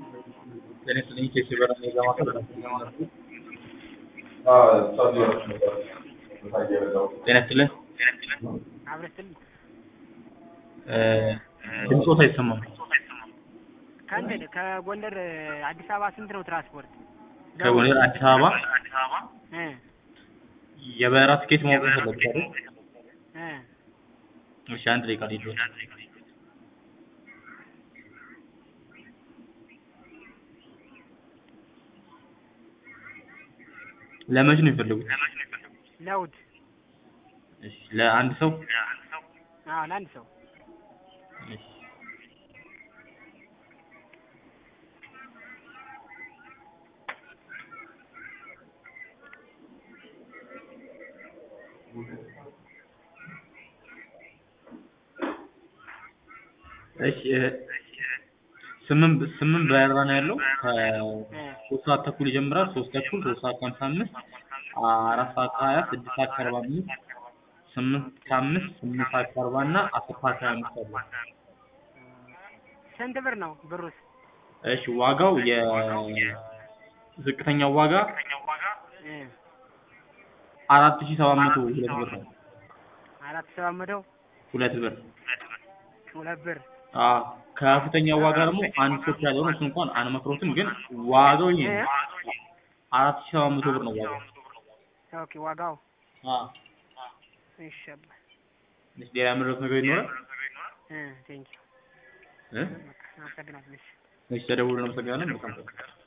ጤና ይስጥልኝ ኬስ የበራ የገማ ጤና ይስጥልኝ አብረስል ድምፆት አይሰማም ከእንትን ከጎንደር አዲስ አበባ ስንት ነው ትራንስፖርት? ከጎንደር አዲስ አበባ እ የበረራ ትኬት ማወቅ ፈለጉት አይደል እ እሺ አንድ ደቂቃ ልሂድ ለመቼ ነው የሚፈልጉት ለውድ እሺ ለአንድ ሰው አዎ ለአንድ ሰው እሺ እሺ ስምንት ስምንት በረራ ነው ያለው ከሶስት ሰዓት ተኩል ይጀምራል ሶስት ተኩል ሶስት ሰዓት ከሀምሳ አምስት አራት ሰዓት ከሀያ ስድስት ሰዓት ከአርባ አምስት ስምንት ከአምስት ስምንት ሰዓት ከአርባ እና አስር ሰዓት ከሀያ አምስት አለ ስንት ብር ነው ብሩስ? እሺ ዋጋው የዝቅተኛው ዋጋ እ አራት ሺህ ሰባት መቶ ሁለት ብር ነው አራት ሰባት መቶ ሁለት ብር ሁለት ብር አዎ ከፍተኛው ዋጋ ደግሞ አንድ ሶስት ያለው ነው እሱ እንኳን አንመክሮትም ግን ዋጋው ይሄ ነው አራት ሺህ ሰባት መቶ ብር ነው ዋጋው ኦኬ ዋጋው አዎ ይሸባ ትንሽ ሌላ የምንረዱት ነገር ይኖራል እ ቴንኪው እ አመሰግናለሁ። እሺ እሺ ተደውሎ እናመሰግናለን መልካም ቀን